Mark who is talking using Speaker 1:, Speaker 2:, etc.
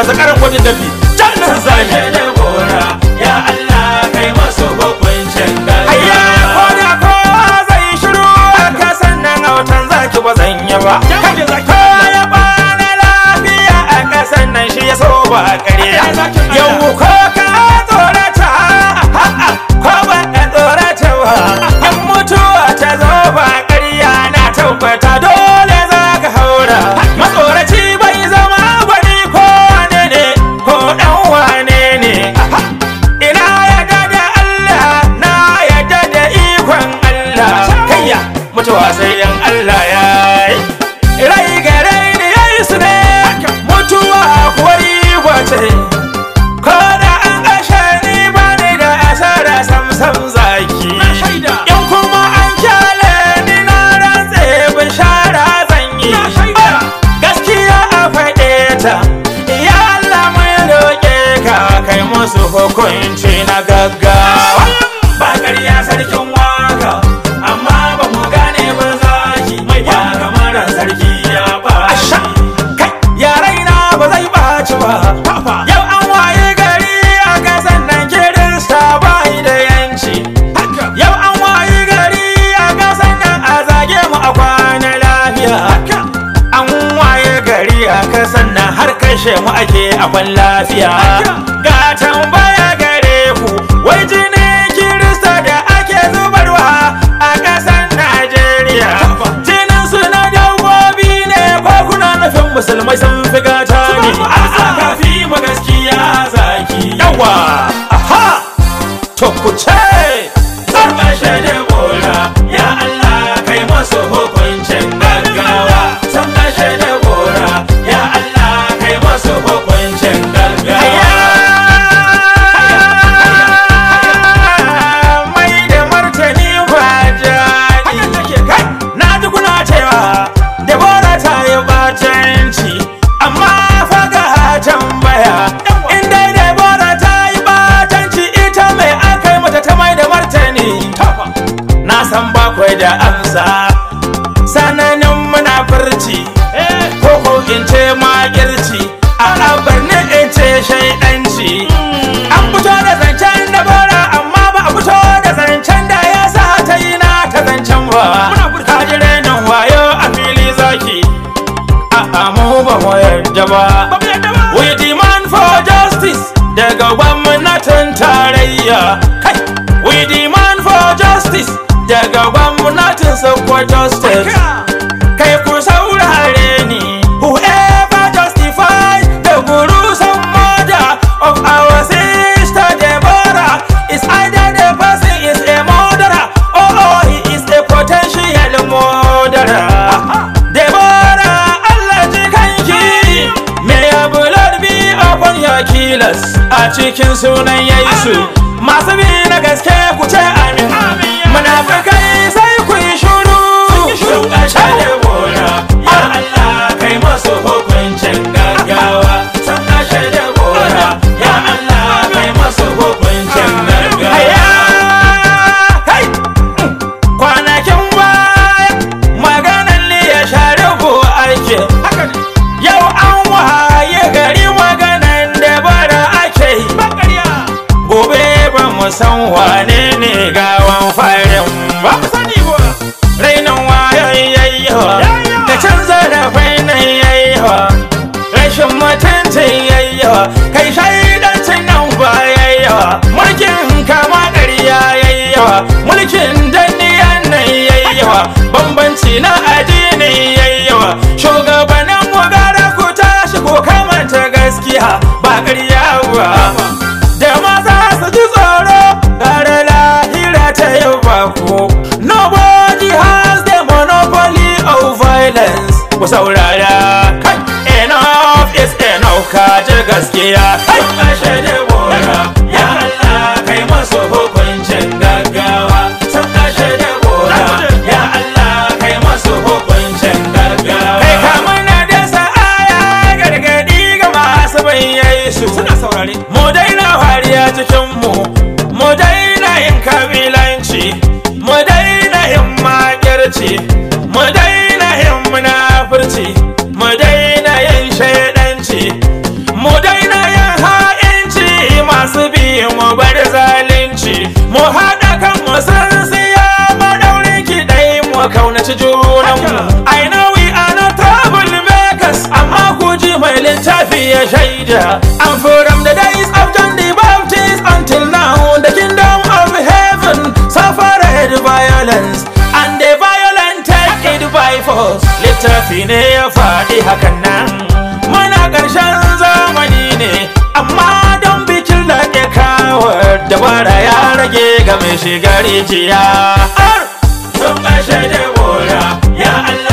Speaker 1: ga zakaran gwajin dafi jannan zai
Speaker 2: Kashe da gora ya Allah kai masu hukuncin
Speaker 1: Ayya ko
Speaker 2: gaggawa
Speaker 1: da kowa zai shiru ka sannan autan zaki ba zan yi ba.
Speaker 2: Jamin zaki
Speaker 1: Ko ya bani lafiya a ƙasan nan shi ya so ba ƙarya.
Speaker 2: Ayya zakin Allah.
Speaker 1: Yau ko ka tsorata a'a, ko ba ka tsorata ba. In mutuwa ta zo ba ƙarya na tabbata dole za ka haura. Matsoraci bai zama bari ko wane ne ko ɗan wane ne. Ina yadda da Allah na yadda da ikon Allah kayya mutuwa sai yan Allah ya yi rai ga rai ne ya yi su ne mutuwa kuwa riba ce ko da an kashe ni ba ni da asara sam sam zaki
Speaker 2: Na shaida.
Speaker 1: in kuma an kyale ni na rantse bishara zan yi
Speaker 2: Na shaida.
Speaker 1: gaskiya a faɗe ta ya Allah mai roƙe ka kai musu hukunci na gaggawa ba ƙarya sarkin waka amma ba mu gane ba zaki mai ya kamar sarki ya ɓaci kai yarai na ba zai ɓaci ba yau an waye gari a ƙasan nan kirista bai da yanci Yau an wayi gari a ƙasar nan a zage mu a kwana lafiya. An waye gari a ƙasar nan har kashe mu ake a kwan lafiya. Ga tambaya gare ku, wai jini Kirista da ake zubarwa a ƙasar Najeriya. Jinin su na dabbobi ne ko kuna nufin musulmai sun fi gata ne. A'a kafi mu gaskiya zaki. Yawa, aha, to ku ce.
Speaker 2: Sun kashe da gora ya Allah kai masu hukuncin gaggawa Sun kashe da gora ya Allah kai masu hukuncin gaggawa
Speaker 1: mai da martani ba jani kai na ji kuna cewa Deborah ta yi batanci amma faga tambaya in dai Deborah ta yi batanci ita mai aka yi mata ta mai da martani na san bakwai da amsa sananin munafurci ko ko in ce magirci a abarni in ce shaidanci an fito da zancen da bora amma ba a fito da zancen da ya sa ta yi na ta zancen ba ka ji renin wayo a fili zaki a mu ba mu yarda ba we demand for justice daga gwamnatin tarayya kai we demand for justice daga gwamnatin sokoto state kai ku saurare ni whoever justify the gruesome murder of our sister Deborah is either the person is a murderer or, or he is a potential murderer Deborah Allah ji kanki may your blood be upon your killers a cikin sunan Yesu masu bi na gaske ku ce amin munafikai sai ku yi shuru
Speaker 2: Sun kashe da gora ya Allah kai masu hukuncin gaggawa Sun kashe da gora ya Allah kai masu hukuncin gaggawa
Speaker 1: Haya! Kai! Kwanakin baya maganan ne ya share ko ake. Yau an waye gari maganan da bara ake yi. Gobe ba mu san wane ne gawan farin ba. Rainin wayan yayyawa da canza da fainan yayyawa. Rashin mutuncin yayyawa kai shaidancin nan ba yayyawa. Mulkin kama ƙarya yayyawa. Mulkin danniyan nan yayyawa. Bambanci na addini yayyawa. Shugabannin mu gara ku tashi ko kamanta gaskiya ba ƙarya ba. Da maza su ji tsoro gara lahira ta yau ba ku. Nobody has the monopoly of violence. Ku saurara kai enough is enough ka ji gaskiya kai.
Speaker 2: Sun kashe da gora ya Allah kai masu hukuncin gaggawa Sun kashe da gora ya Allah kai masu hukuncin gaggawa
Speaker 1: Kai kamar na dasa aya gargadi ga masu bayyai su suna saurare. Mu daina wariya cikin mu, mu daina yin kabilanci, mu daina yin makirci, mu daina yin munafurci, mu daina yin shaidanci, mu daina annabi ya shaida and from the days of John the Baptist until now the kingdom of heaven suffered violence and the violent take it by force littafi ne ya faɗi hakan nan muna ƙarshen zamani ne amma don bikin da ke kawo dabara ya rage ga mai shiga rijiya
Speaker 2: sun kashe da bora ya Allah